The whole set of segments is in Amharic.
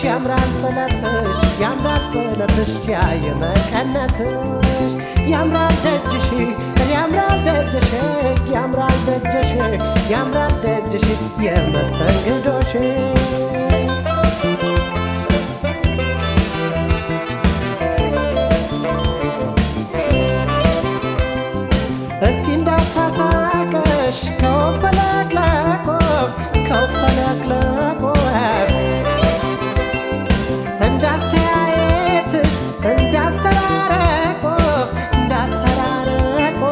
ያምራል ጥለትሽ ያምራል ጥለትሽ ያየመቀነትሽ ያምራል ደጅሽ ያምራል ደጅሽ ያምራል ደጅሽ ያምራል ደጅሽ የመስተንግዶሽ እስቲ እንዳሳሳቀሽ ከወፈለቅለቆ ከወፈለቅለቆ እንዳስተያየትሽ እንዳሰራረቆ እንዳሰራረቆ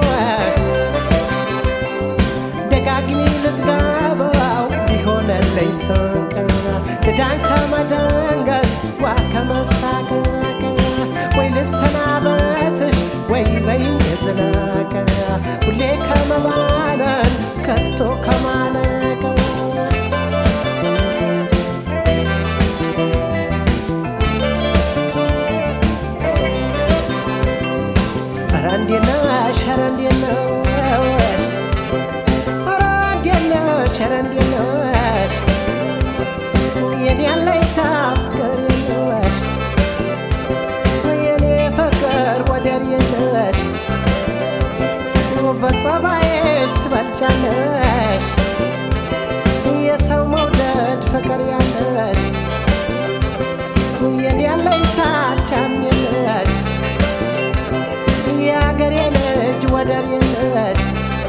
ደጋግሚ ልትገባው ቢሆነለኝ ስንቅ ድዳን ከመደንገጥ ዋ ከመሳቀቅ ወይ ልሰናበትሽ ወይ በይኝ ዝለቅ ሁሌ ከመባነን ከስቶ ከማለቅ ኧረ እንዴት ነሽ ኧረ እንዴት ነሽ ኧረ እንዴት ነሽ ኧረ እንዴት ነሽ የኔ አለኝታ ፍቅር የለሽ የኔ ፍቅር ወደር የለሽ በጸባይሽ ትበልጫለሽ የሰው መውደድ ፍቅር ያለሽ የኔ አለኝታ ቻም የለሽ የአገሬ ልጅ ወደር የለሽ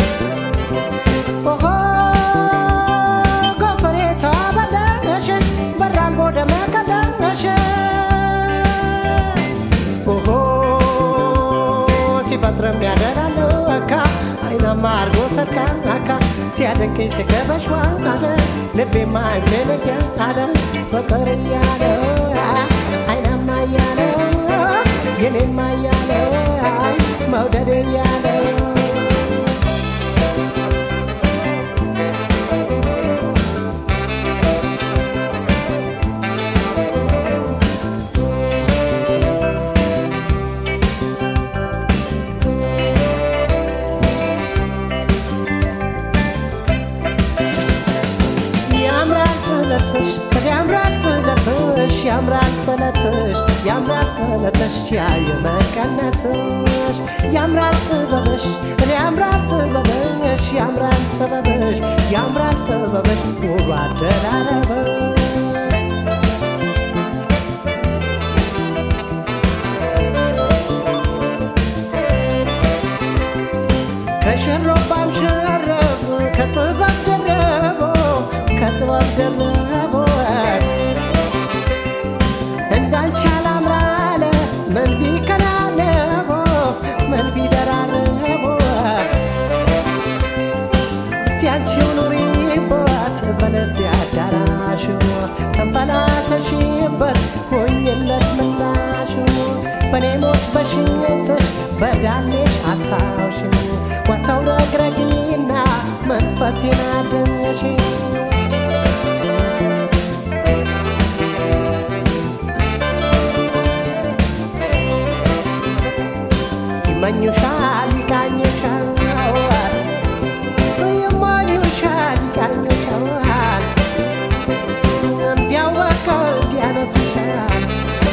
ኦሆ ጎፈሬታ በደነሽ በራልቦ ደመቀደነሽ ኦሆ ሲፈጥርም ያደራል አካ አይናማ አርጎ ሰርካ አካ ሲያደንቀኝ ሲገበሽ አለ ልቤማ አንቺን እያለ ፍቅር እያለ አይናማ እያለ የኔማ እያለ መውደድ እያለ ያምራል ጥለትሽ ያምራል ጥለትሽ ያምራል ጥለትሽ ያምራል ጥለትሽ ያየመቀነትሽ ያምራል ጥበብሽ ያምራል ጥበብሽ ያምራል ጥበብሽ ያምራል ጥበብሽ ውብ አደራረብሽ ከሽሮባም ሸረብ ከጥበብ ደረቦ ከጥበብ ደረቦ እንዳንቺ አላምራለ ምን ቢከናነቦ ምን ቢደራረቦ እስቲ አንቺው ኑሪበት በልቤ አዳራሽ ተንፈላሰሽበት ሆኝለት ምላሽ በኔ ሞት በሽኝትሽ በዳሌሽ አስታውሽ ወተው ረግረጊና መንፈሴን አድንሽ ይመኙሻል ይቃኙሻል ይመኙሻል ይቃኙሻል እንዲያወቀው እንዲያነሱሻል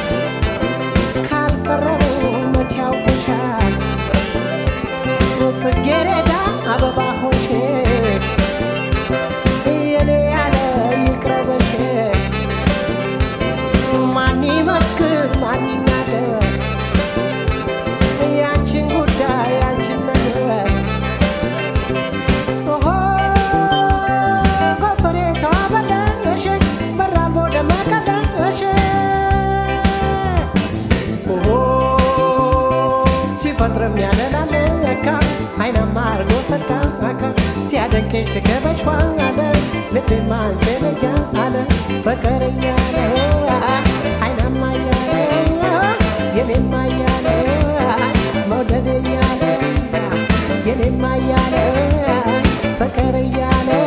ካልቀረቡ መቼ ያውቁሻል ጽጌረዳ አበባ ሆንሽ የኔ ያለ ይቅረበሽ ማን ይመስክር ማን ይናገር ያንቺን ጉዳይ ያንቺን ነገር ኦሆ ጎፈሬቷ በደነሽ በራልቦ ደመቀደነሽ ኦሆ ሲፈጥርም ያለላለ ለካ አይናማ አርጎ ሰርካ አካ ሲያደንቀኝ ስገበሽ ዋለ ልቤማ አንቺን እያለ ፍቅር እያለ አይናማ እያለ የኔማ እያለ መውደድ እያለ የኔማ እያለ ፍቅር እያለ